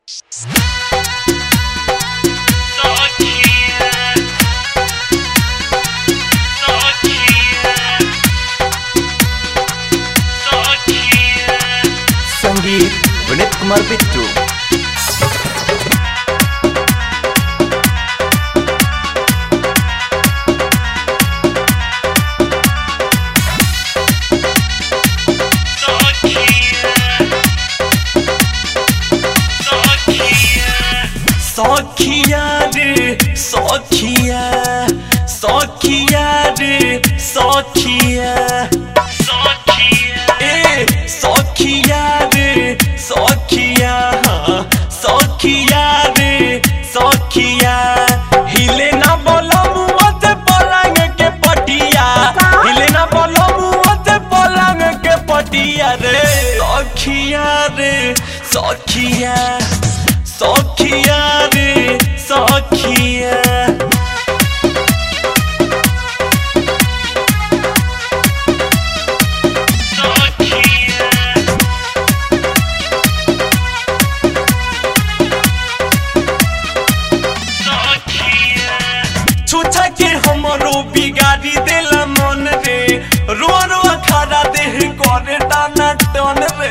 संगीत विनीत कुमार बिट्टू सखिया रे सखिया सखिया रे सखिया ए सखिया रे सखिया हाँ, सखिया रे सखिया हिले ना बोलम मत पलंग के पटिया हिले ना बोलम मत पलंग के पटिया रे सखिया रे सखिया सखिया रे सखिया छुछा के हमरो बिगाड़ी देला मन रे रुआ रुआ खड़ा देह करे टाना टन रे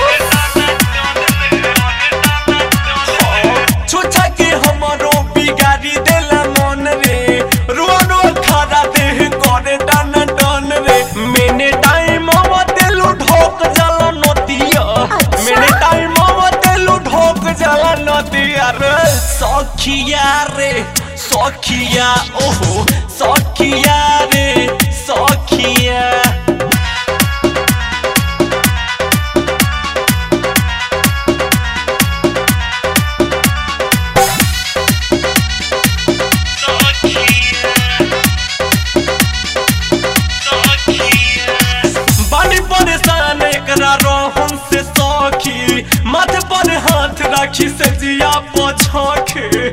छुछा के हमरो बिगाड़ी देला मन रे रुआ रुआ खड़ा देह करे टाना टन रे मैंने टाइम देलू ढोक जाला नतिया मैंने टाइम देलू ढोक जाला नतिया रे सखिया रे सखिया ओहो सखिया रे सखिया बानी परेशान एकरा रोहन से सखी माथे पर हाथ राखी से जिया पछाखे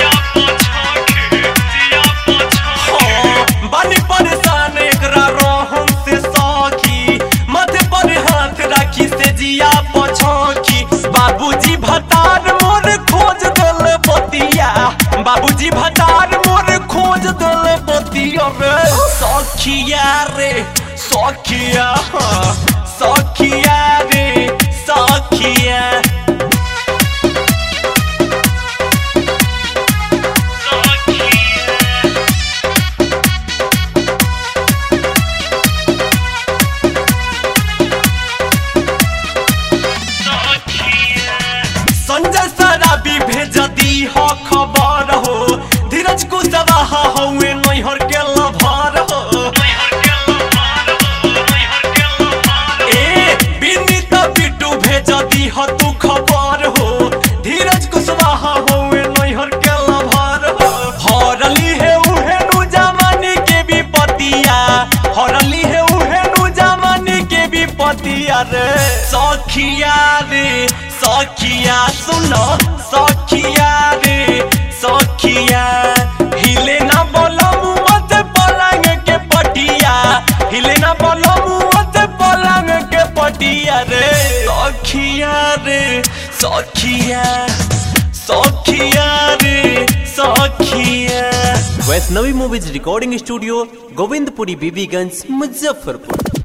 हाँ, बानी परेशान एकरा रोहन से सखी माथे पर हाथ राखी से जिया पछाखी बाबूजी भतार मोर खोज दल बतिया बाबूजी भतार मोर खोज दल बतिया रे सखिया रे सखिया हाँ, सखिया रे सखिया संजय सराबी भेज दी हो खबर हो धीरज कुशवाहा हौवे नैहर के लभर हो ए विनीत बिट्टू भेज दी हो तू खबर हो धीरज कुशवाहा हौवे नैहर के लभर हो हरली है उहे नु जमानी के विपतिया हरली है उहे नु जमानी के विपतिया रे सखिया रे सखिया सुनो सखिया रे सखिया हिले ना बोलम मत पलंग के पटिया हिले ना बोलम मत पलंग के पटिया रे सखिया रे सखिया सखिया रे सखिया Vaishnavi movies recording studio Govindpuri Bibiganj Muzaffarpur